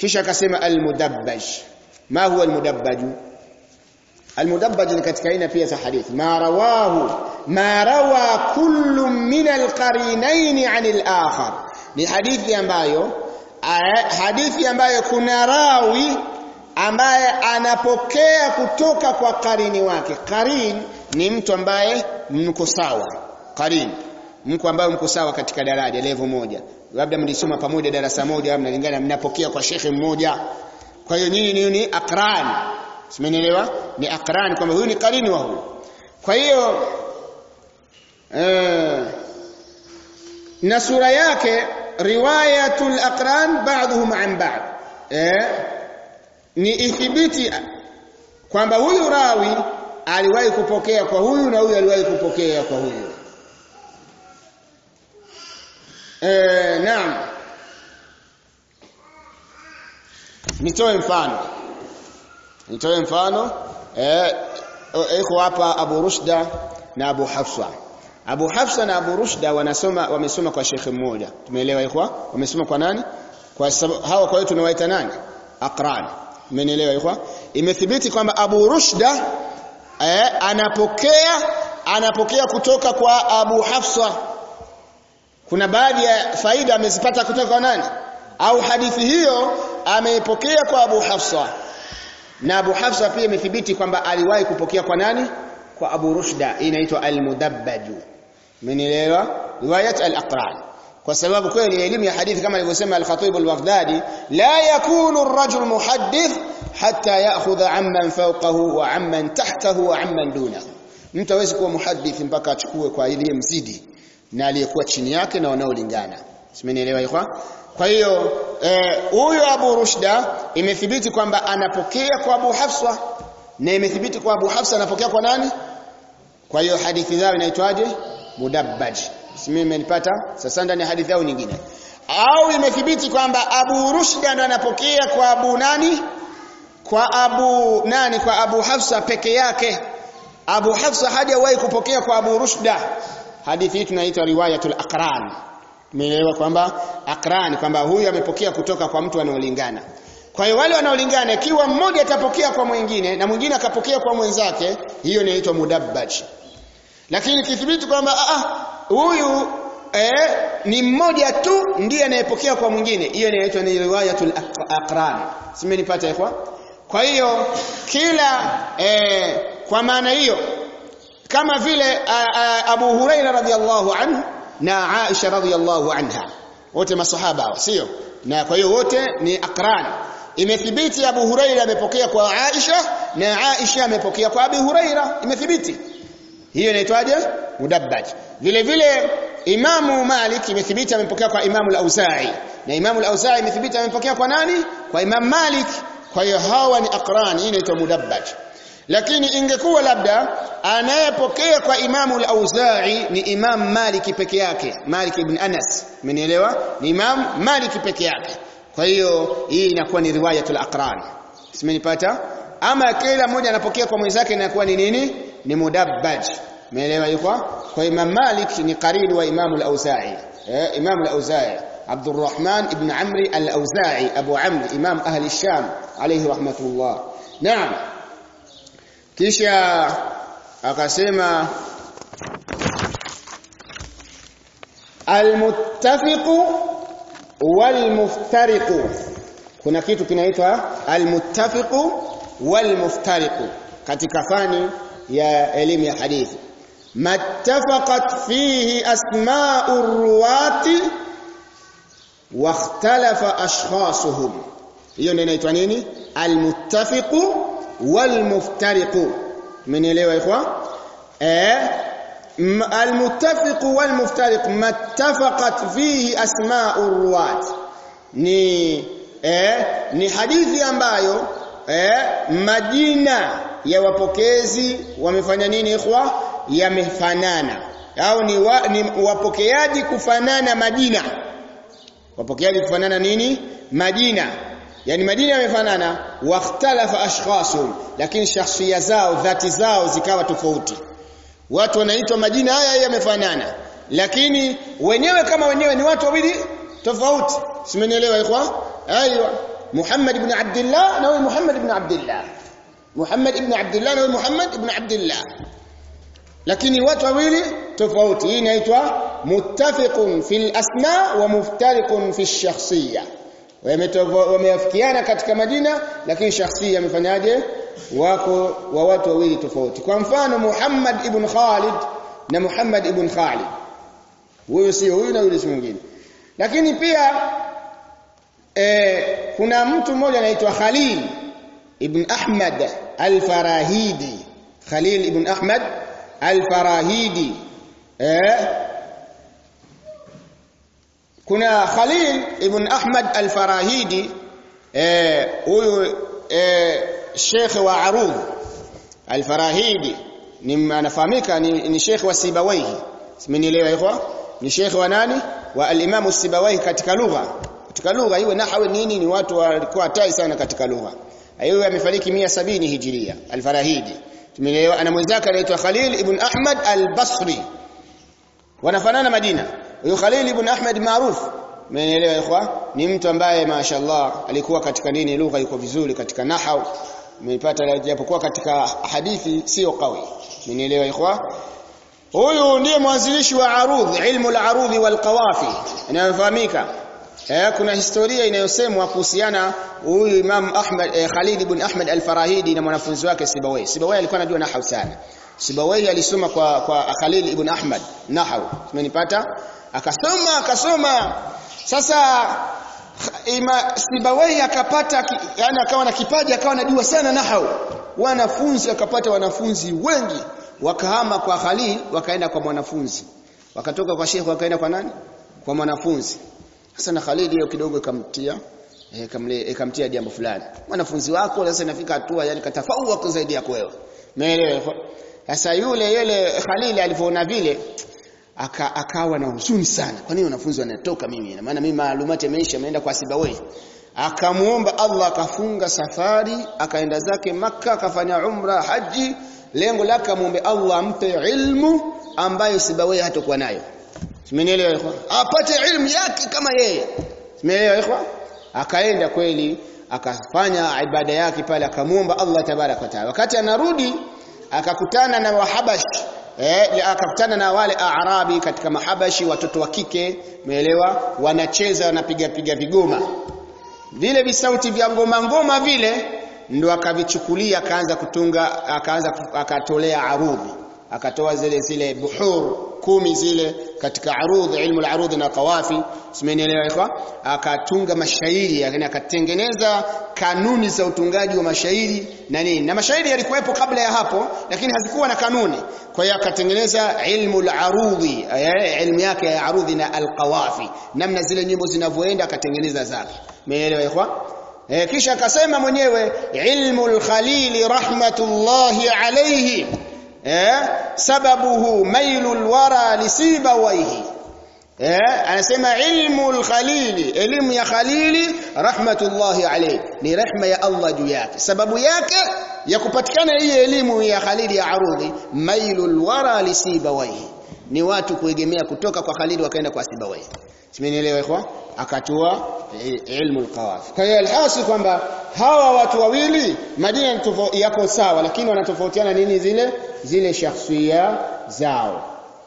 kisha akasema almudabbaj ma huwa almudabbaj almudabbaj ni katika aina pia za hadithi ma rawahu ma rawa kullu min alqarinain an alakhar ni hadithi ambayo hadithi ambayo kuna rawi ambaye anapokea kutoka kwa karini wake karin ni mtu ambaye mko sawa karin mko ambaye mko sawa katika daraja level moja labda mlisoma pamoja darasa moja mnalingana mnapokea kwa shekhe mmoja kwa hiyo nyinyi ni, ni akran simenielewa ni akran kwamba huyu ni karini wa huyu kwa hiyo eh, na sura yake riwayatul aqran ba'dhum an ba'd eh ni ithibiti kwamba huyu rawi aliwahi kupokea kwa huyu na huyu aliwahi kupokea kwa huyu eh naam nitoe mfano nitoe mfano eh iko hapa Abu Rushda na Abu Hafsa Abu Hafsa na Abu Rushda wanasoma wamesoma kwa shekhe mmoja tumeelewa ikhwa wamesoma kwa nani kwa sababu hawa kwa hiyo tunawaita nani aqran Mmenielewa ikhwa? Imethibiti kwamba Abu Rushda eh, anapokea anapokea kutoka kwa Abu Hafsa. Kuna baadhi ya faida amezipata kutoka kwa nani? Au hadithi hiyo ameipokea kwa Abu Hafsa. Na Abu Hafsa pia imethibiti kwamba aliwahi kupokea kwa nani? Kwa Abu Rushda. Inaitwa al-mudabbaju. Mmenielewa? Riwayat al-aqran. kwa sababu kweli elimu ya hadithi kama alivyosema al-Khatib al-Baghdadi la yakunu ar-rajul muhaddith hatta ya'khudha amman fawqahu wa amman tahtahu wa amman dunahu mtu hawezi kuwa muhaddith mpaka achukue kwa ile mzidi na aliyekuwa chini yake na wanaolingana simenielewa ikhwa kwa hiyo huyo eh, Abu Rushda imethibiti kwamba anapokea kwa Abu Hafsa na imethibiti kwa Abu Hafsa anapokea kwa nani kwa hiyo hadithi zao inaitwaje mudabbaj mimi imenipata sasa ndani ya hadithi au nyingine au imethibiti kwamba Abu Rushda ndo anapokea kwa Abu nani kwa Abu nani kwa Abu Hafsa peke yake Abu Hafsa hajawahi kupokea kwa Abu Rushda hadithi hii tunaita riwayatul aqran umeelewa kwamba aqran kwamba huyu amepokea kutoka kwa mtu anaolingana kwa hiyo wale wanaolingana ikiwa mmoja atapokea kwa mwingine na mwingine akapokea kwa mwenzake hiyo inaitwa mudabbaj lakini kithibiti kwamba ah huyu eh, ni mmoja tu ndiye anayepokea kwa mwingine hiyo inaitwa ni riwayatul aqran simenipata ikwa kwa hiyo kila eh, kwa maana hiyo kama vile a, a, Abu Huraira radhiallahu anhu na Aisha radhiallahu anha wote masahaba sio na kwa hiyo wote ni aqran imethibiti Abu Huraira amepokea kwa Aisha na Aisha amepokea kwa Abu Huraira imethibiti hiyo inaitwaje mudabbaj vile vile Imamu Malik imethibiti amepokea kwa Imamu al-Auza'i na Imamu al-Auza'i imethibiti amepokea kwa nani kwa Imam Malik kwa hiyo hawa ni aqran hii inaitwa mudabbaj lakini ingekuwa labda anayepokea kwa Imamu al-Auza'i ni Imam Malik peke yake Malik ibn Anas umenielewa ni Imam Malik peke yake kwa hiyo hii inakuwa ni riwayatul aqran simenipata ama kila mmoja anapokea kwa mwenzake inakuwa ni nini ni mudabbaj umeelewa yuko kwa Imam Malik ni qarin wa Imam al-Auza'i eh Imam al-Auza'i Abdurrahman ibn Amri al-Auza'i Abu Amr Imam ahli Sham alayhi rahmatullah naam kisha akasema al-muttafiqu wal-muftariqu kuna kitu kinaitwa al-muttafiqu wal-muftariqu katika fani ya elimu ya hadithi mattafaqat fihi asma'u ruwati wakhtalafa ashkhasuhum hiyo ndio inaitwa nini almuttafiqu walmuftariqu mmenielewa ikhwa eh almuttafiqu walmuftariq mattafaqat fihi asma'u ruwat ni eh ni hadithi ambayo eh majina ya wapokezi wamefanya nini ikhwa yamefanana au ni, wa, ni wapokeaji kufanana majina wapokeaji kufanana nini majina yani majina yamefanana wakhtalafa ashkhasum lakini shakhsia zao dhati zao zikawa tofauti watu wanaitwa majina haya yamefanana lakini wenyewe kama wenyewe ni watu wawili tofauti simenielewa ikhwa aiyo Muhammad ibn Abdullah na huyu Muhammad ibn Abdullah Muhammad ibn Abdullah na huyu Muhammad ibn Abdullah lakini watu wawili tofauti hii inaitwa muttafiqun fil asma wa muftariqun fi shakhsiyya wameafikiana katika majina lakini shakhsia amefanyaje wako wa watu wawili tofauti kwa mfano Muhammad ibn Khalid na Muhammad ibn Khalid huyu sio huyu na yule si mwingine lakini pia e, kuna mtu mmoja anaitwa Khalil ibn Ahmad al-Farahidi Khalil ibn Ahmad al-Farahidi eh kuna Khalil ibn Ahmad al-Farahidi eh huyu eh Sheikh wa Arudh al-Farahidi ni anafahamika ni, ni Sheikh wa Sibawaihi simenielewa ikhwa ni Sheikh wa nani wa al-Imam Sibawaihi katika lugha katika lugha iwe nahwi nini ni watu walikuwa hatari sana katika lugha yeye amefariki 170 hijiria al-Farahidi tumeelewa ana mwenzake anaitwa Khalil ibn Ahmad al-Basri wanafanana majina huyo Khalil ibn Ahmad maarufu umeelewa ikhwa ni mtu ambaye mashaallah alikuwa katika nini lugha yuko vizuri katika nahau umepata japokuwa katika hadithi sio qawi umeelewa ikhwa huyu ndiye mwanzilishi wa arudh ilmu al-arudh wal qawafi inayofahamika eh kuna historia inayosemwa kuhusiana huyu Imam Ahmad eh, Khalid ibn Ahmad al-Farahidi na mwanafunzi wake Sibawai Sibawai alikuwa anajua nahau sana Sibawai alisoma kwa kwa Khalil ibn Ahmad nahau umenipata akasoma akasoma sasa ima Sibawai akapata yani akawa na kipaji akawa anajua sana nahau wanafunzi akapata wanafunzi wengi wakahama kwa Khalil wakaenda kwa mwanafunzi wakatoka kwa Sheikh wakaenda kwa nani kwa mwanafunzi sasa na Khalid hiyo kidogo ikamtia eh kamle ikamtia jambo fulani mwanafunzi wako sasa inafika hatua yani katafauka zaidi yako wewe umeelewa sasa yule yule Khalil alipoona vile aka, akawa na huzuni sana kwa nini wanafunzi wanatoka mimi na maana mimi maalumati yameisha ameenda kwa Sibawai akamuomba Allah akafunga safari akaenda zake maka akafanya umra haji lengo lake muombe Allah ampe ilmu ambayo Sibawai hatakuwa nayo Simenielewa ikhwa? Apate ilmu yake kama yeye. Simenielewa ikhwa? Akaenda kweli akafanya ibada yake pale akamuomba Allah tabarak wa taala. Wakati anarudi akakutana na wahabash eh akakutana na wale Arabi katika mahabashi watoto wa kike, umeelewa? Wanacheza wanapiga piga vigoma. Vile visauti vya ngoma ngoma vile ndo akavichukulia akaanza kutunga akaanza akatolea arudhi akatoa zile zile buhur kumi zile katika arudh ilmu al-arudh na qawafi simenielewa kwa akatunga mashairi yani akatengeneza kanuni za utungaji wa mashairi na nini na mashairi yalikuwepo kabla ya hapo lakini hazikuwa na kanuni kwa hiyo akatengeneza ilmu al-arudh ilmu yake ya arudhi na al-qawafi namna zile nyimbo zinavyoenda akatengeneza zake umeelewa kwa E, kisha akasema mwenyewe ilmu al-khalil rahmatullahi alayhi eh sababuhu mailul wara lisibawaihi eh anasema ilmu al-khalili elimu ya khalili rahmatullahi alayhi ni rehma ya Allah juu yake sababu yake ya kupatikana hii elimu ya khalili ya arudhi mailul wara lisibawaihi ni watu kuegemea kutoka kwa khalili wakaenda kwa sibawaihi simenielewa ikhwa akatua ilmu al-qawaf kwa hiyo alhasi kwamba hawa watu wawili majina yako sawa lakini wanatofautiana nini zile zile shakhsia zao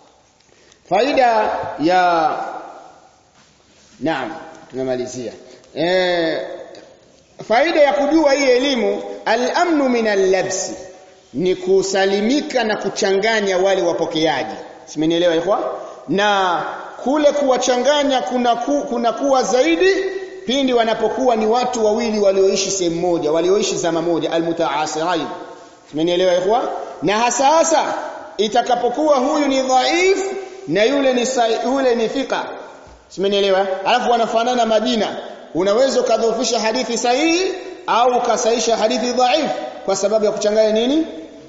faida ya naam tunamalizia eh faida ya kujua hii elimu al-amnu min al-labs ni kusalimika na kuchanganya wale wapokeaji simenielewa ikhwa na kule kuwachanganya kuna ku, kuna kuwa zaidi pindi wanapokuwa ni watu wawili walioishi sehemu moja walioishi zama moja almutaasirain umenielewa ikhwa na hasa hasa itakapokuwa huyu ni dhaif na yule ni yule ni thika umenielewa alafu wanafanana majina unaweza ukadhoofisha hadithi sahihi au ukasaisha hadithi dhaif kwa sababu ya kuchanganya nini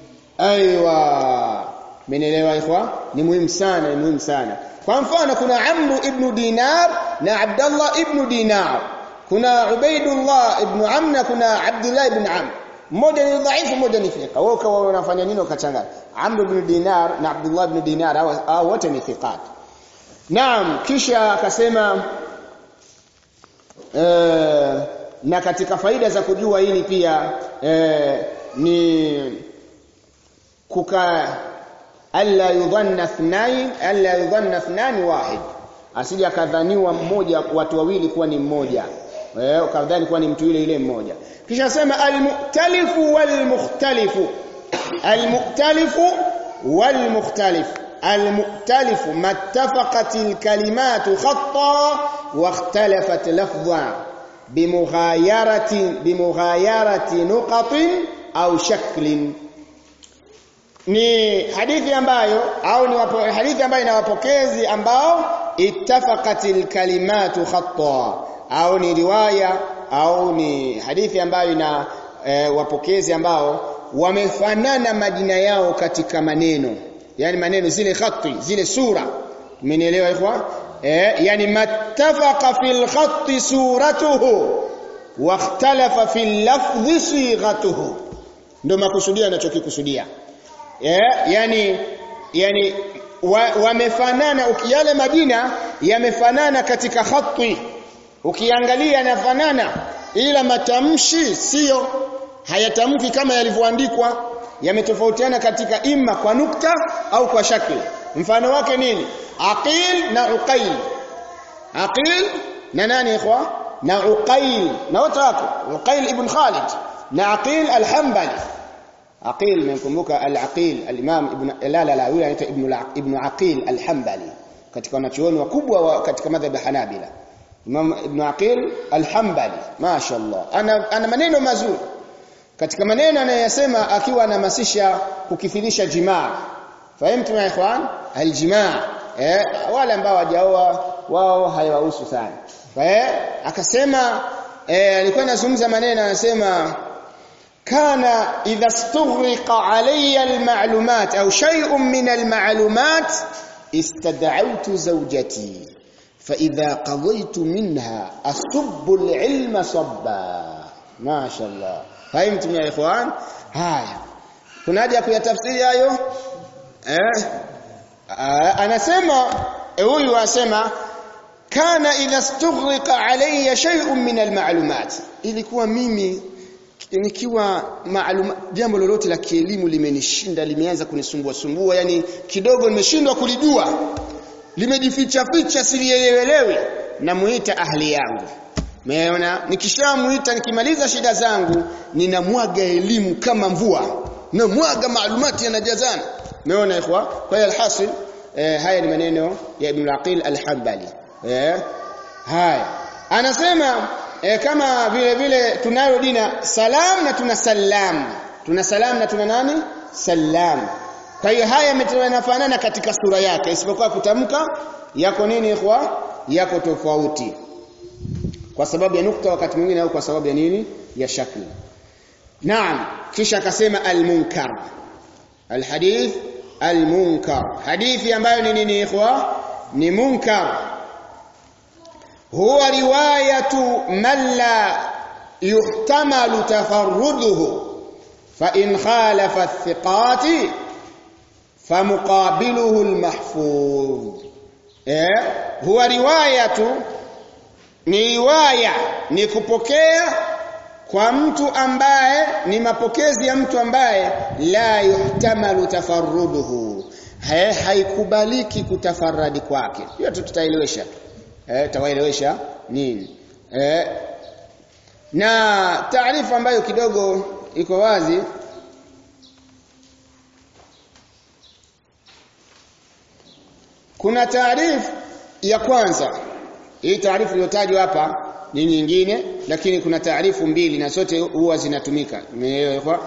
aiwa umenielewa ikhwa ni muhimu sana ni muhimu sana kwa mfano kuna Amru ibn Dinar na Abdullah ibn Dinar kuna Ubaidullah ibn Amr na kuna Abdullah ibn Amr mmoja ni dhaifu mmoja ni thika wao kwa wanafanya nini wakachanganya Amr ibn Dinar na Abdullah ibn Dinar au wote ni thiqat Naam kisha akasema na katika faida za kujua hili pia eh, ni kuka alla yudhanna ithnain alla yudhanna ithnani wahid asije akadhaniwa mmoja watu wawili kuwa ni mmoja eh ukadhani kuwa ni mtu yule yule mmoja kisha sema almuktalifu walmukhtalifu almuktalifu walmukhtalifu المؤتلف ما اتفقت الكلمات خطا واختلفت لفظا بمغايرة بمغايرة نقط أو شكل ni hadithi ambayo au ni wapo, hadithi ambayo ina wapokezi ambao ittafaqatil kalimatu khatta au ni riwaya au ni hadithi ambayo ina e, wapokezi ambao wamefanana majina yao katika maneno yani maneno zile khatti zile sura umenielewa ikhwa eh yani mattafaqa fil khatti suratuhu wa ikhtalafa fil lafdhi sighatuhu ndio makusudia anachokikusudia eh yani yani wamefanana wa yale majina yamefanana katika khatti ukiangalia yanafanana ila matamshi sio hayatamki kama yalivyoandikwa yametofautiana katika imma kwa nukta au kwa shakli mfano wake nini aqil na uqail aqil na nani ikhwa na uqail na wote wako uqail ibn khalid na aqil al-hanbali aqil mkumbuka al-aqil al-imam ibn la la la yule anaitwa ibn ibn aqil al-hanbali katika wanachuoni wakubwa wa katika madhhab ya hanabila imam ibn aqil al-hanbali mashaallah ana ana maneno mazuri katika maneno anayosema akiwa anahamasisha kukithirisha jimaa fahamtu ya ikhwan aljimaa eh wale ambao hawajaoa wao haiwahusu sana eh akasema eh alikuwa anazungumza maneno anasema kana idha stughriqa alayya almalumat au shay'un min almalumat istad'awtu zawjati فإذا قضيت منها أصب العلم صبا ما شاء الله fahimtum ya ikhwan haya kuna haja kuyatafsiri hayo eh anasema huyu anasema kana idha stughriqa alayya shay'un min almalumat ilikuwa mimi nikiwa maalum jambo lolote la kielimu limenishinda limeanza kunisumbua sumbua yani kidogo nimeshindwa kulijua limejificha ficha silielewelewi namuita ahli yangu Umeona? Nikishamuita nikimaliza shida zangu, ninamwaga elimu kama mvua. Namwaga maalumati yanajazana. Umeona ikhwa? Kwa hiyo alhasil eh, haya ni maneno ya Ibn al-Aqil al-Hanbali. Eh? Haya. Anasema eh, kama vile vile tunayo dina salam na tuna salam. Tuna salam na tuna nani? Salam. Kwa hiyo haya yanafanana katika sura yake isipokuwa kutamka yako nini ikhwa? Yako tofauti kwa sababu ya nukta wakati mwingine au kwa sababu ya nini ya shakli naam kisha akasema almunkar alhadith almunkar hadithi ambayo ni nini ikhwa ni munkar huwa riwayatu man la yuhtamalu tafarruduhu fa in khalafa athiqati فمقابله المحفوظ eh huwa riwayatu ni riwaya ni kupokea kwa mtu ambaye ni mapokezi ya mtu ambaye la yuhtamalu tafarruduhu Hai, haikubaliki kutafarradi kwake hiyo tutaelewesha eh tawaelewesha nini eh na taarifa ambayo kidogo iko wazi kuna taarifa ya kwanza hii taarifu iliyotajwa hapa ni nyingine lakini kuna taarifu mbili na zote huwa zinatumika umeelewa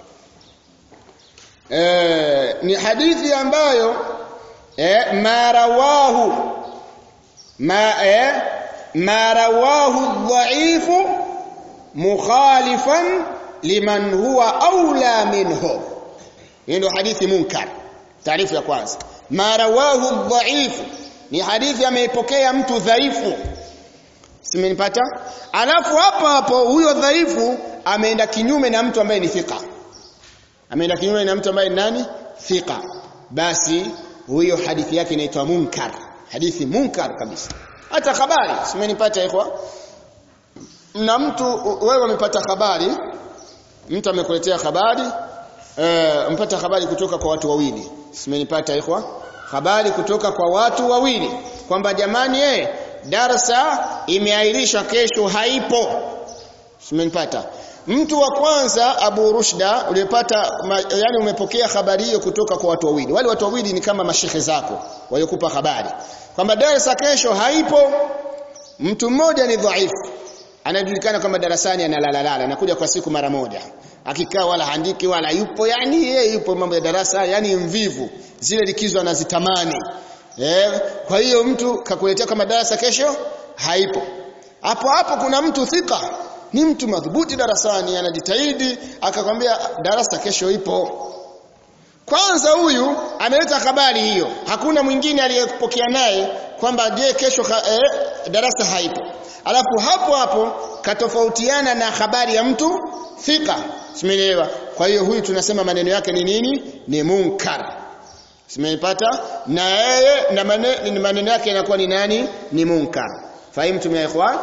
eh ni hadithi ambayo eh marawahu ma eh marawahu dhaifu mukhalifan liman huwa aula minhu hii ndio hadithi munkar taarifu ya kwanza marawahu dhaifu ni hadithi ameipokea mtu dhaifu simenipata alafu hapo hapo huyo dhaifu ameenda kinyume na mtu ambaye ni thika ameenda kinyume na mtu ambaye ni nani thika basi huyo hadithi yake inaitwa munkar hadithi munkar kabisa hata habari simenipata ikhwa na mtu wewe umepata habari mtu amekuletea habari eh mpata habari kutoka kwa watu wawili simenipata ikhwa habari kutoka kwa watu wawili kwamba jamani eh darasa imeahirishwa kesho haipo simenipata mtu wa kwanza Abu Rushda uliyepata yani umepokea habari hiyo kutoka kwa watu wawili wale watu wawili ni kama mashehe zako waliokupa habari kwamba darasa kesho haipo mtu mmoja ni dhaifu anajulikana kama darasani analala anakuja kwa siku mara moja akikaa wala handiki wala yupo yani yeye yupo mambo ya darasa yani mvivu zile likizo anazitamani eh kwa hiyo mtu kakuletea kama darasa kesho haipo hapo hapo kuna mtu thika ni mtu madhubuti darasani anajitahidi akakwambia darasa kesho ipo kwanza huyu ameleta habari hiyo hakuna mwingine aliyepokea naye kwamba je kesho eh, darasa haipo alafu hapo hapo katofautiana na habari ya mtu thika simeelewa kwa hiyo huyu tunasema maneno yake ni nini ni munkar simeipata na yeye na maneno, maneno yake yanakuwa ni nani ni munkar fahimu ya ikhwan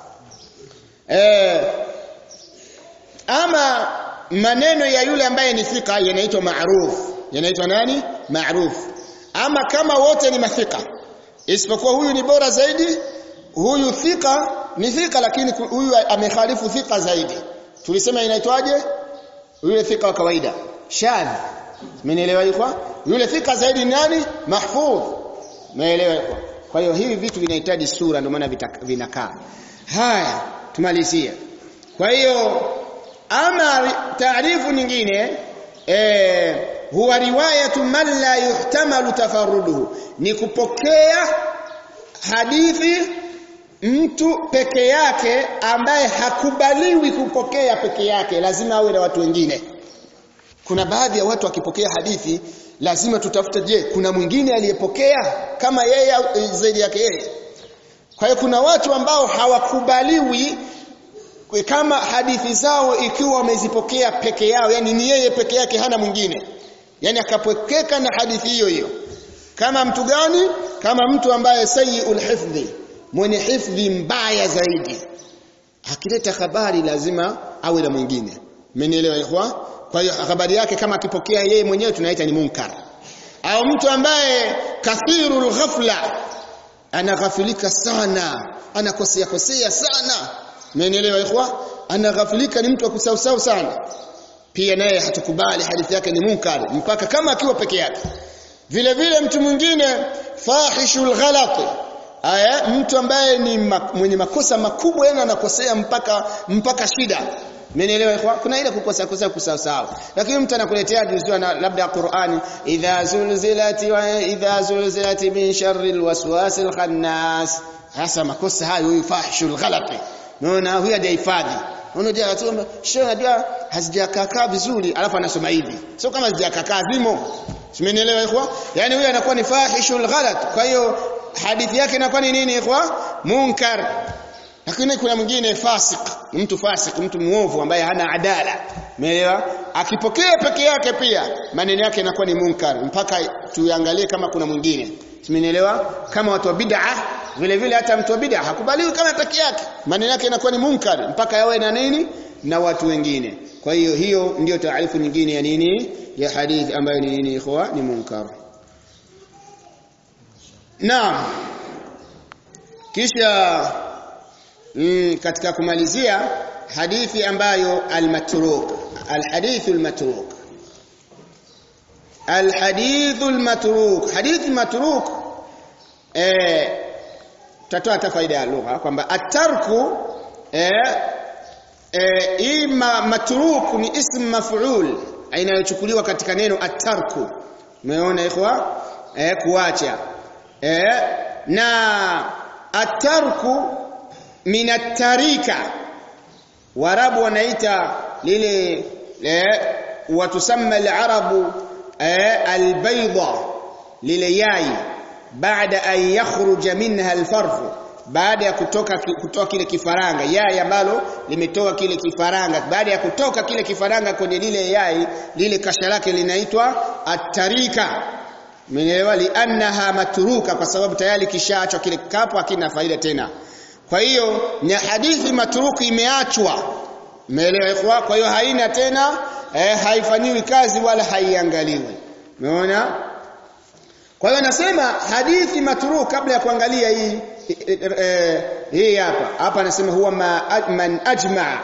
eh ama maneno ya yule ambaye ni thika yanaitwa maruf yanaitwa nani maruf ama kama wote ni mathika isipokuwa huyu ni bora zaidi huyu thika ni thika lakini huyu amekhalifu thika zaidi tulisema inaitwaje yule thika wa kawaida shadh mmenielewa ikwa yule thika zaidi ni nani mahfudh umeelewa ikwa kwa hiyo hivi vitu vinahitaji sura ndio maana vinakaa haya tumalizie kwa hiyo ama taarifu nyingine eh huwa riwayatu man la yuhtamalu tafarruduhu ni kupokea hadithi mtu peke yake ambaye hakubaliwi kupokea peke yake lazima awe na watu wengine kuna baadhi ya watu wakipokea hadithi lazima tutafute je kuna mwingine aliyepokea kama yeye zaidi yake yeye kwa hiyo kuna watu ambao hawakubaliwi kama hadithi zao ikiwa wamezipokea peke yao yani ni yeye peke yake hana mwingine yani akapokeka na hadithi hiyo hiyo kama mtu gani kama mtu ambaye sayyul hifdhi mwenye hifdhi mbaya zaidi akileta habari lazima awe na mwingine mmenielewa ikhwa kwa hiyo habari yake kama akipokea yeye mwenyewe tunaita ni munkar au mtu ambaye kathirul ghafla anaghafilika sana anakosea kosea sana mmenielewa ikhwa anaghafilika ni mtu wa kusausau sana pia naye hatukubali hadithi yake ni munkar mpaka kama akiwa peke yake vile vile mtu mwingine fahishul ghalat aya mtu ambaye ni mwenye makosa makubwa yana anakosea mpaka mpaka shida Mmenielewa kwa kuna ile kukosa kosa kusahau lakini mtu anakuletea juzua na labda Qur'ani idha zulzilati wa idha zulzilati min sharri alwaswasil khannas hasa makosa hayo huyu fahishul ghalati naona huyu hajahifadhi unajua tu sio unajua hazijakaa vizuri alafu anasoma hivi sio kama hazijakaa vimo Simenielewa ikhwa? Yaani huyu anakuwa ni fahishul ghalat. Kwa hiyo hadithi yake inakuwa ni nini ikhwa? Munkar. Lakini kuna mwingine fasik, mtu fasik, mtu muovu ambaye hana adala. Umeelewa? Akipokea peke yake pia maneno yake yanakuwa ni munkar mpaka tuangalie kama kuna mwingine. Simenielewa? Kama watu wa bid'a vile vile hata mtu wa bid'a hakubaliwi kama peke yake. Maneno yake yanakuwa ni munkar mpaka yawe na nini? Na watu wengine. Kwa hiyo hiyo ndiyo taarifu nyingine ya nini? ya hadithi ambayo ni nini ikhwa ni munkar naam kisha mm, katika kumalizia hadithi ambayo almatruk alhadith almatruk alhadith almatruk hadithi matruk eh tutatoa hata faida ya lugha kwamba atarku eh eh ima matruk ni ism maf'ul inayochukuliwa katika neno atarku umeona ikhwa eh kuacha eh na atarku min atarika warabu wanaita lile eh watusamma alarabu eh albayda lile yai baada an yakhruja minha alfarfu baada ya kutoka kutoka kile kifaranga yai ambalo limetoka kile kifaranga baada ya kutoka kile kifaranga kwenye lile yai lile kasha lake linaitwa atarika Umeelewa liannaha matruka kwa sababu tayari kishaachwa kile kapo hakina faida tena kwa hiyo ni hadithi matruki imeachwa umeelewa ikhwa kwa hiyo haina tena eh, haifanyiwi kazi wala haiangaliwi umeona kwa hiyo nasema hadithi matruk kabla ya kuangalia hii eh, hii hapa hapa anasema huwa ma, man ajma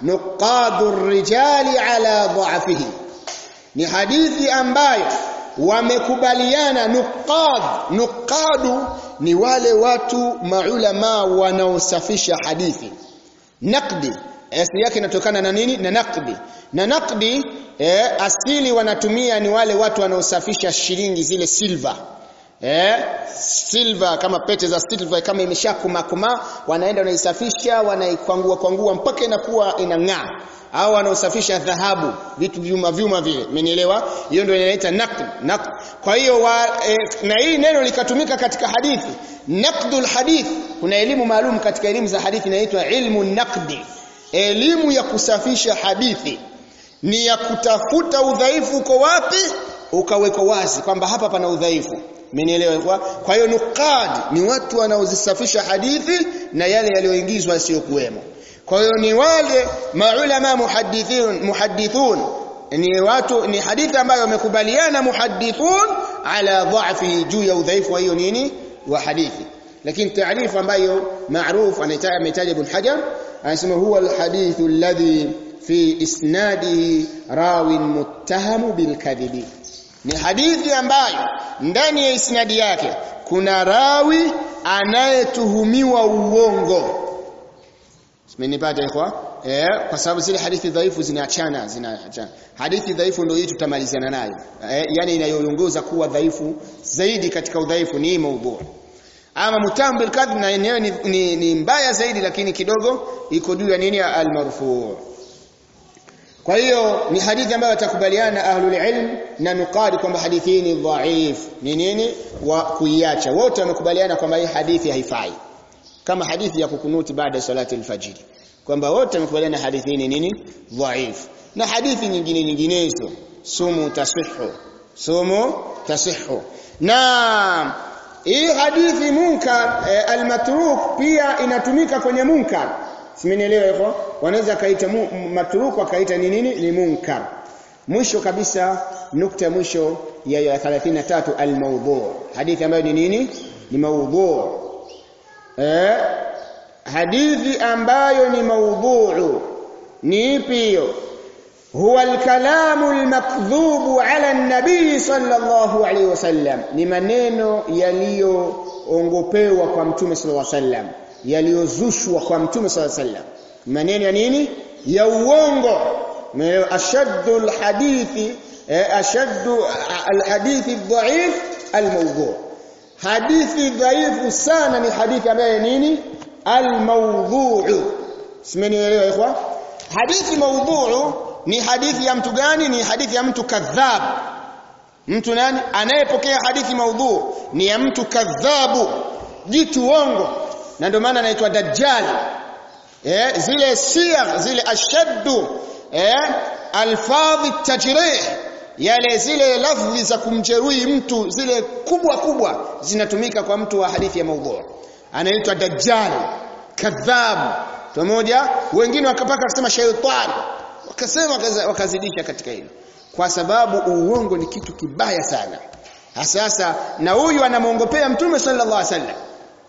nuqadu rijali ala dha'fihi ni hadithi ambayo wamekubaliana nuqad nuqadu ni wale watu maulama wanaosafisha hadithi naqdi asili yake inatokana na nini na naqdi na naqdi eh, asili wanatumia ni wale watu wanaosafisha shilingi zile silver eh silver kama pete za silver kama imeshakuma kuma wanaenda wanaisafisha wanaikwangua kwangua mpaka inakuwa inang'aa au wanaosafisha dhahabu vitu vyuma vyuma vile umenielewa hiyo ndio inaita naqd naqd kwa hiyo e, na hii neno likatumika katika hadithi naqdul hadith kuna elimu maalum katika elimu za hadithi inaitwa ilmu naqdi elimu ya kusafisha hadithi ni ya kutafuta udhaifu uko wapi ukawekwa wazi kwamba hapa pana udhaifu Mmenielewa kwa? Kwa hiyo nuqad ni watu wanaozisafisha hadithi na yale yaliyoingizwa yasiyokuwemo. Kwa hiyo ni wale maulama muhaddithun muhaddithun ni watu ni hadithi ambayo wamekubaliana muhaddithun ala dha'fi juu ya udhaifu wa hiyo nini wa hadithi. Lakini taarifa ambayo maarufu anahitaji ametaja Ibn Hajar anasema huwa alhadithu alladhi fi isnadihi rawin muttahamu bilkadhibi ni hadithi ambayo ndani ya isnadi yake kuna rawi anayetuhumiwa uongo Simenipata ikhwa? Eh, kwa sababu zile hadithi dhaifu zinaachana, zinaachana. Hadithi dhaifu ndio hii tutamalizana nayo. Eh, yani inayoongoza kuwa dhaifu zaidi katika udhaifu ni maudhu. Ama mutambil kadhib na yenyewe ni, ni, ni mbaya zaidi lakini kidogo iko juu ya nini al-marfu'. Kwa hiyo ni hadithi ambayo watakubaliana ahlul ilm na nuqadi kwamba hadithi hii ni dhaif. Ni nini? Wa kuiacha. Wote wamekubaliana kwamba hii hadithi haifai. Kama hadithi ya kukunuti baada ya salati al-fajr. Kwamba wote wamekubaliana hadithi hii ni nini? Dhaif. Na hadithi nyingine nyinginezo sumu tasihu. Sumu tasihu. Na hii hadithi munkar e, al-matruk pia inatumika kwenye munkar. Simenielewa hivyo? Wanaweza kaita matruk wakaita ni nini? Ni munkar. Mwisho kabisa nukta mwisho ya, ya 33 al-mawdu. Hadithi ambayo ni nini? Ni maudhu. Eh? Hadithi ambayo ni maudhu ni ipi hiyo? huwa al-kalamu al-makdhubu ala an-nabii sallallahu alayhi wasallam ni maneno yaliyoongopewa kwa mtume sallallahu alayhi wasallam yaliyozushwa kwa mtume sallallahu alayhi wasallam maneno ya nini ya uongo ashaddu al-hadithi ashaddu al-hadithi ad-dha'if al-mawdu' hadithi dhaifu sana ni hadithi ambayo nini al-mawdu' simenielewa ikhwa hadithi mawdu' ni hadithi ya mtu gani ni hadithi ya mtu kadhab mtu nani anayepokea hadithi maudhu ni ya mtu kadhabu jitu uongo na ndio maana anaitwa dajjal eh zile siyagh zile ashaddu eh alfadhi tajrih yale zile lafzi za kumjeruhi mtu zile kubwa kubwa zinatumika kwa mtu wa hadithi ya maudhu anaitwa dajjal kadhab pamoja wengine wakapaka kusema shaytan wakasema wakazidisha katika hilo kwa sababu uongo ni kitu kibaya sana sasa na huyu anamuongopea mtume sallallahu alaihi wasallam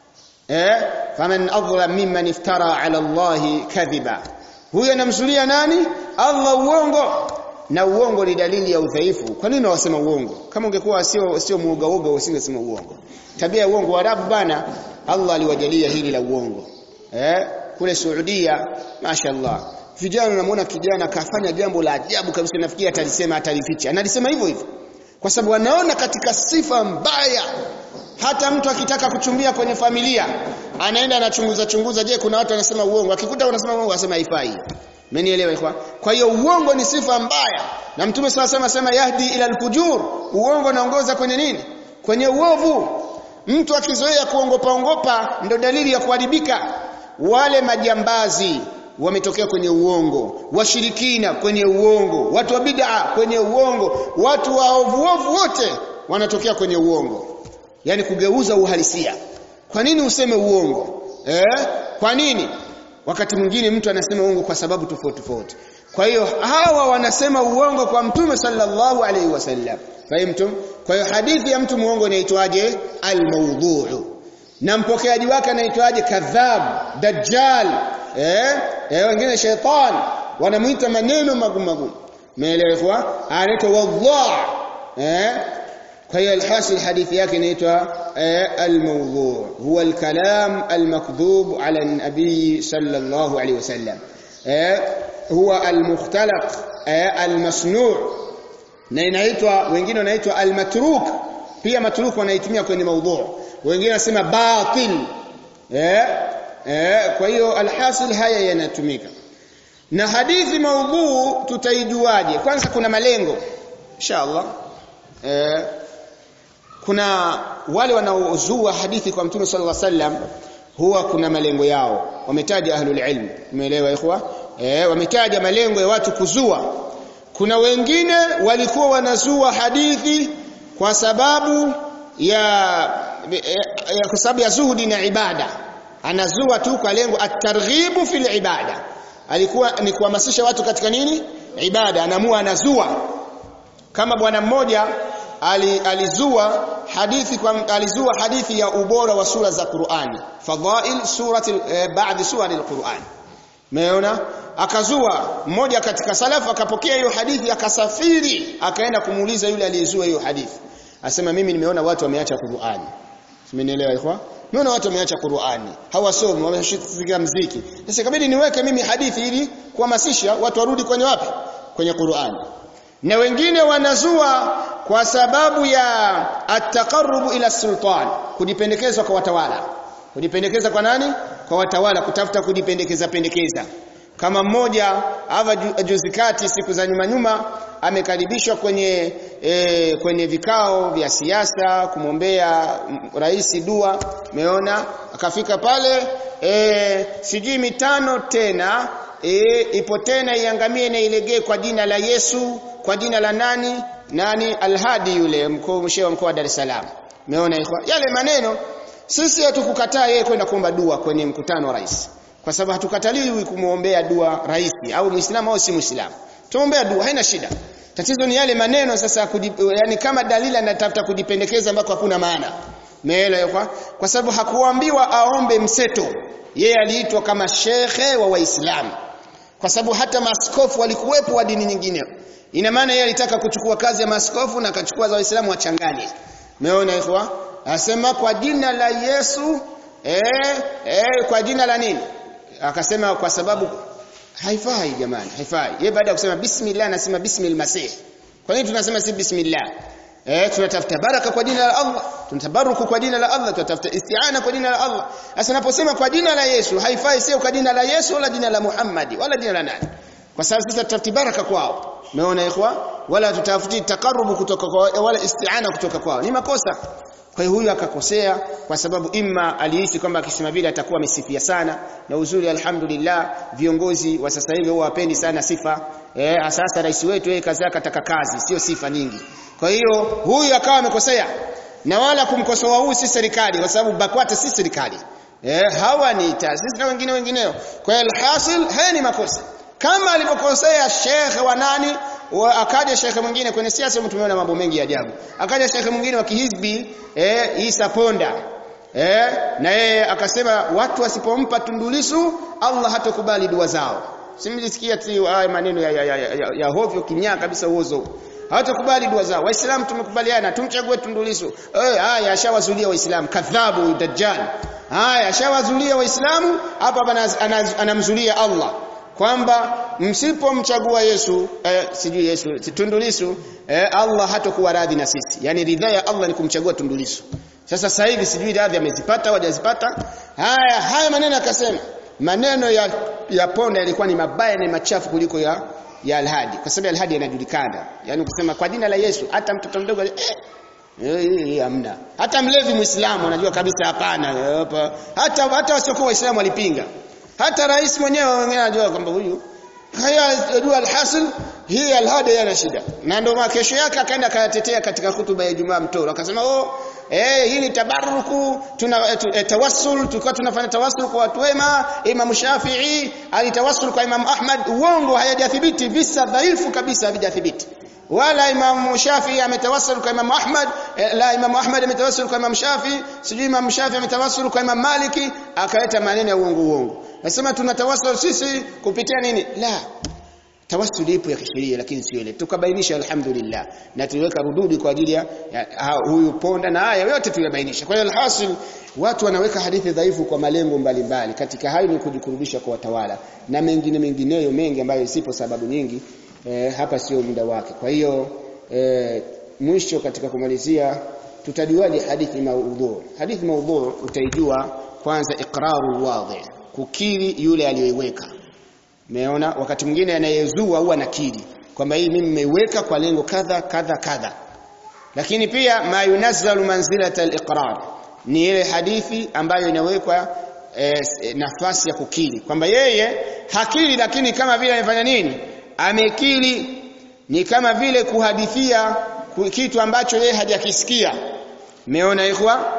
eh faman adhlam mimman iftara ala Allah kadhiba huyu anamzulia nani Allah uongo na uongo ni dalili ya udhaifu kwa nini wasema uongo kama ungekuwa sio sio muoga uoga usingesema uongo tabia ya uongo Waarabu bana Allah aliwajalia hili la uongo eh kule Saudia mashaallah vijana namuona kijana kafanya jambo la ajabu kabisa nafikiri atalisema atalificha analisema hivyo hivyo kwa sababu anaona katika sifa mbaya hata mtu akitaka kuchumbia kwenye familia anaenda anachunguza chunguza je kuna watu wanasema uongo akikuta unasema uongo asema haifai Mmenielewa kwa? Kwa hiyo uongo ni sifa mbaya. Na Mtume swalla sema sema yahdi ila al-fujur. Uongo unaongoza kwenye nini? Kwenye uovu. Mtu akizoea kuongopa ongopa ndio dalili ya kuharibika. Wale majambazi wametokea kwenye uongo, washirikina kwenye uongo, watu wa bid'a kwenye uongo, watu wa ovu ovu wote wanatokea kwenye uongo. Yaani kugeuza uhalisia. Kwa nini useme uongo? Eh? kwa nini wakati mwingine mtu anasema uongo kwa sababu tofauti tofauti kwa hiyo hawa wanasema uongo kwa mtume sallallahu alaihi wasallam fahimtum kwa hiyo hadithi ya mtu muongo inaitwaje al-mawdhu' na mpokeaji wake anaitwaje kadhab dajjal eh eh wengine shaitan wanamuita maneno magumu magumu umeelewa anaitwa wallah eh kwa hiyo alhasil hadithi yake inaitwa al-mawdhu' huwa al-kalam al-makdhub ala an-nabi sallallahu alayhi wasallam eh huwa al-mukhtalaq al-masnu' na inaitwa wengine wanaitwa al-matruk pia matruk wanaitumia kwenye mawdhu' wengine wanasema batil eh eh kwa hiyo alhasil haya yanatumika na hadithi maudhu tutaijuaje kwanza kuna malengo inshallah eh kuna wale wanaozua hadithi kwa mtume sallallahu alaihi wasallam huwa kuna malengo yao wametaja ahlul ilm umeelewa ikhwa eh wametaja malengo ya watu kuzua kuna wengine walikuwa wanazua hadithi kwa sababu ya ya kwa sababu ya zuhudi na ibada anazua tu kwa lengo at-targhibu fil ibada alikuwa ni kuhamasisha watu katika nini ibada anaamua anazua kama bwana mmoja ali, alizua hadithi kwa, alizua hadithi ya ubora wa sura za Qur'ani fadhail surati eh, baadhi sura al-Qur'an Umeona? Akazua mmoja katika salafu akapokea hiyo hadithi akasafiri akaenda kumuuliza yule aliyezua hiyo hadithi. Asema mimi nimeona watu wameacha Qur'ani. Simenielewa ikhwa? Nimeona watu wameacha Qur'ani. Hawasomi, wameshika mziki. Sasa ikabidi niweke mimi hadithi ili kuhamasisha watu warudi kwenye wapi? Kwenye Qur'ani. Na wengine wanazua kwa sababu ya at-taqarrub ila sultan, kujipendekezwa kwa watawala. Kujipendekeza kwa nani? Kwa watawala, kutafuta kujipendekeza pendekeza. Kama mmoja hapa juzi kati siku za nyuma nyuma amekaribishwa kwenye e, kwenye vikao vya siasa kumwombea rais dua, umeona? Akafika pale e, sijui mitano tena e, ipo tena iangamie na ilegee kwa jina la Yesu, kwa jina la nani? Nani Alhadi yule mkuu mshehe wa mkoa wa Dar es Salaam. Umeona ikhwa? Yale maneno sisi hatukukataa yeye kwenda kuomba dua kwenye mkutano wa rais. Kwa sababu hatukataliwi kumuombea dua rais au Muislamu au si Muislamu. Tuombea dua haina shida. Tatizo ni yale maneno sasa kujip, yani kama dalili anatafuta kujipendekeza ambako hakuna maana. Meelewa kwa? Kwa sababu hakuambiwa aombe mseto. Yeye aliitwa kama shekhe wa Waislamu. Kwa sababu hata maskofu walikuwepo wa dini nyingine. Ina maana yeye alitaka kuchukua kazi ya maskofu na akachukua za Waislamu wachanganye. Umeona ikhwa? Asema kwa jina la Yesu eh, eh kwa jina la nini? Akasema kwa sababu haifai jamani, haifai. Yeye baada ya kusema bismillah anasema bismil masih. Kwa nini tunasema si bismillah? Eh tunatafuta baraka kwa jina la Allah, tunatabaruku kwa jina la Allah, tunatafuta isti'ana kwa jina la Allah. Sasa naposema kwa jina la Yesu, haifai sio kwa jina la Yesu wala jina la Muhammad wala jina la nani. Kwa sababu sisi tutafuti baraka kwao. Umeona ikhwa? Wala tutafuti takarubu kutoka kwa wala isti'ana kutoka kwao. Ni makosa. Kwa hiyo huyu akakosea kwa sababu imma alihisi kwamba akisema vile atakuwa amesifia sana na uzuri alhamdulillah viongozi wa sasa hivi huwa wapendi sana sifa. Eh sasa rais wetu yeye kazi yake ataka kazi sio sifa nyingi. Kwa hiyo huyu akawa amekosea na wala kumkosoa huyu si serikali kwa sababu BAKWATA si serikali. Eh hawa ni taasisi na wengine wengineo. Kwa hiyo alhasil haya ni makosa. Kama alipokosea shekhe wa nani akaja shekhe mwingine kwenye siasa tumeona mambo mengi ya ajabu akaja shekhe mwingine wa kihizbi eh Isa Ponda eh na yeye akasema watu wasipompa tundulisu Allah hatakubali dua zao simlisikia tu haya maneno ya, ya, ya, ya, ya hovyo kinyaa kabisa uozo hawatakubali dua zao waislamu tumekubaliana tumchague tundulisu eh haya ashawazulia waislamu kadhabu dajjal haya ashawazulia waislamu hapa anamzulia Allah kwamba msipomchagua Yesu eh, sijui Yesu Tundulisu eh, Allah hatakuwa radhi na sisi yani ridhaa ya Allah ni kumchagua Tundulisu sasa sasa hivi sijui radhi amezipata au hajazipata haya haya maneno akasema maneno ya ya Ponda yalikuwa ni mabaya na machafu kuliko ya ya Alhadi kwa sababu Alhadi yanajulikana yani kusema kwa jina la Yesu hata mtoto mdogo eh Eh, hamna. Hata mlevi Muislamu anajua kabisa hapana. Hata hata wasiokuwa Waislamu walipinga. Hata rais mwenyewe wengine anajua kwamba huyu haya dua alhasil hii alhada yana shida. Na ndio kesho yake akaenda akayatetea katika hutuba ya Ijumaa mtoro akasema oh eh hii ni tabaruku tuna tu, eh, tawassul tulikuwa tunafanya tawassul kwa watu wema Imam Shafi'i alitawassul kwa Imam Ahmad uongo hayajathibiti visa dhaifu kabisa havijathibiti wala Imam Shafi ametawassul kwa Imam Ahmad eh, la Imam Ahmad ametawassul kwa Imam Shafi sijui Imam Shafi ametawassul kwa Imam Maliki akaleta maneno ya uongo uongo nasema tunatawassul sisi kupitia nini la tawassuli ipo ya kisheria lakini sio ile tukabainisha alhamdulillah na tuliweka rududi kwa ajili ya ya huyu ponda na haya yote tuliyabainisha kwa hiyo alhasil watu wanaweka hadithi dhaifu kwa malengo mbalimbali katika hayo ni kujikurubisha kwa watawala na mengine mengineyo mengi ambayo sipo sababu nyingi e, hapa sio muda wake kwa hiyo e, mwisho katika kumalizia tutajuaje hadithi maudhu hadithi maudhu utaijua kwanza iqraru wadhi kukiri yule aliyoiweka Umeona wakati mwingine anayezua huwa nakiri kwamba hii mimi nimeiweka kwa lengo kadha kadha kadha. Lakini pia ma yunazzalu manzilata al-iqrar ni ile hadithi ambayo inawekwa e, nafasi ya kukiri kwamba yeye hakiri lakini kama vile amefanya nini? Amekiri ni kama vile kuhadithia kitu ambacho yeye hajakisikia. Umeona ikhwa?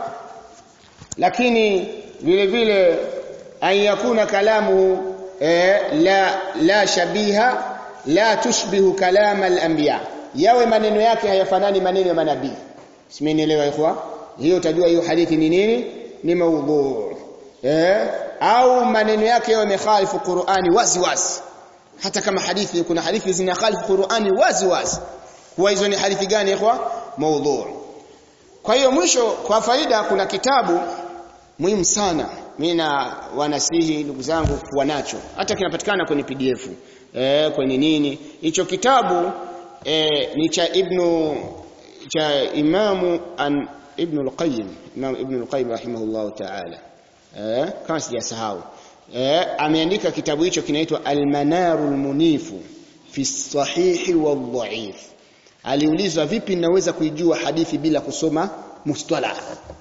Lakini vile vile an yakuna kalamu eh, la la shabiha la tushbihu kalama al-anbiya yawe maneno yake hayafanani maneno ya manabii simenielewa ikhwa hiyo utajua hiyo hadithi ni nini ni maudhu eh au maneno yake yawe mekhalifu Qur'ani wazi wazi hata kama hadithi kuna hadithi zinakhalifu Qur'ani wazi wazi kwa hizo ni hadithi gani ikhwa maudhu kwa hiyo mwisho kwa faida kuna kitabu muhimu sana mimi na wanasihi ndugu zangu kuwa nacho hata kinapatikana kwenye PDF eh kwenye nini hicho kitabu eh, ni cha ibnu cha imamu an ibn al-qayyim imam ibn al-qayyim rahimahullah ta'ala eh kama sijasahau eh ameandika kitabu hicho kinaitwa al-manarul munifu fi sahihi wal-dha'if aliulizwa vipi naweza kuijua hadithi bila kusoma mustalah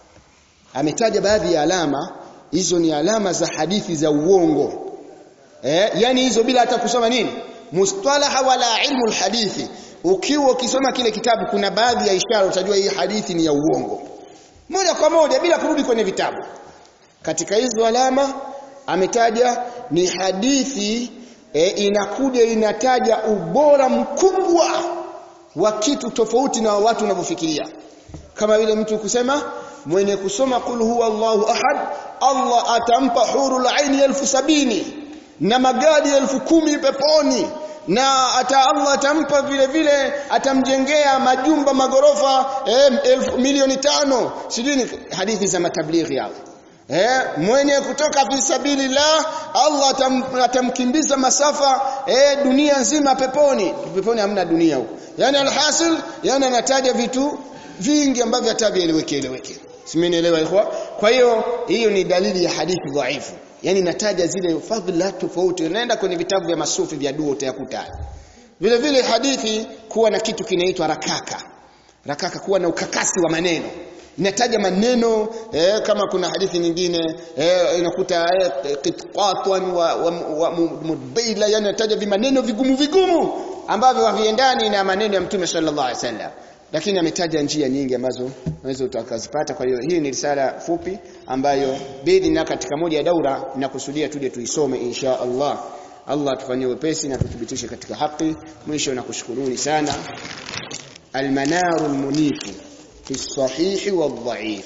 ametaja baadhi ya alama hizo ni alama za hadithi za uongo eh yani hizo bila hata kusoma nini mustalaha wala ilmu alhadithi ukiwa ukisoma kile kitabu kuna baadhi ya ishara utajua hii hadithi ni ya uongo moja kwa moja bila kurudi kwenye vitabu katika hizo alama ametaja ni hadithi e, inakuja inataja ubora mkubwa wa kitu tofauti na watu wanavyofikiria kama vile mtu kusema mwenye kusoma kul huwa Allahu ahad Allah atampa hurul aini elfu sabini na magadi elfu kumi peponi na ata Allah atampa vile vile atamjengea majumba magorofa eh, elfu milioni tano sijui hadithi za matablighi hao eh mwenye kutoka fi sabilillah Allah atam, atamkimbiza masafa eh, dunia nzima peponi peponi hamna dunia huko yani alhasil yani anataja vitu vingi ambavyo hatavieleweke eleweke simenielewa ikhwa kwa hiyo hiyo ni dalili ya hadithi dhaifu yani nataja zile fadhila tofauti unaenda kwenye vitabu vya masufi vya dua utayakuta vile vile hadithi kuwa na kitu kinaitwa rakaka rakaka kuwa na ukakasi wa maneno inataja maneno eh, kama kuna hadithi nyingine eh, inakuta eh, qitqatan wa, wa, wa mudbaila yani inataja vimaneno vigumu vigumu ambavyo haviendani na maneno ya mtume sallallahu alaihi wasallam lakini ametaja njia nyingi ambazo unaweza utakazipata kwa hiyo hii ni risala fupi ambayo bidi na katika moja ya daura nakusudia tuje tuisome insha Allah Allah atufanyie wepesi na tuthibitishe katika haki mwisho na kushukuruni sana almanarul munifu fi sahihi wadh-dha'if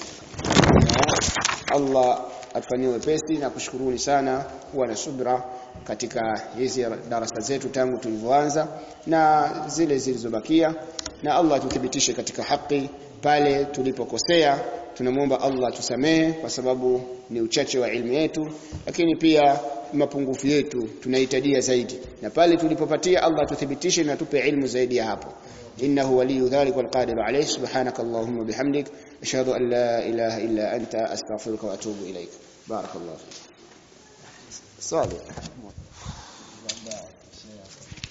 Allah atufanyie wepesi na kushukuruni sana kuwa na subra katika hizi darasa zetu tangu tulivyoanza na zile zilizobakia na Allah tuthibitishe katika haki pale tulipokosea tunamwomba Allah tusamehe kwa sababu ni uchache wa ilmu yetu lakini pia mapungufu yetu tunahitajia zaidi na pale tulipopatia Allah tuthibitishe na tupe ilmu zaidi ya hapo innahu waliyu dhalik wal qadir alayhi subhanakallahumma bihamdik ashhadu an la ilaha illa anta astaghfiruka wa atubu ilaik barakallahu fik swali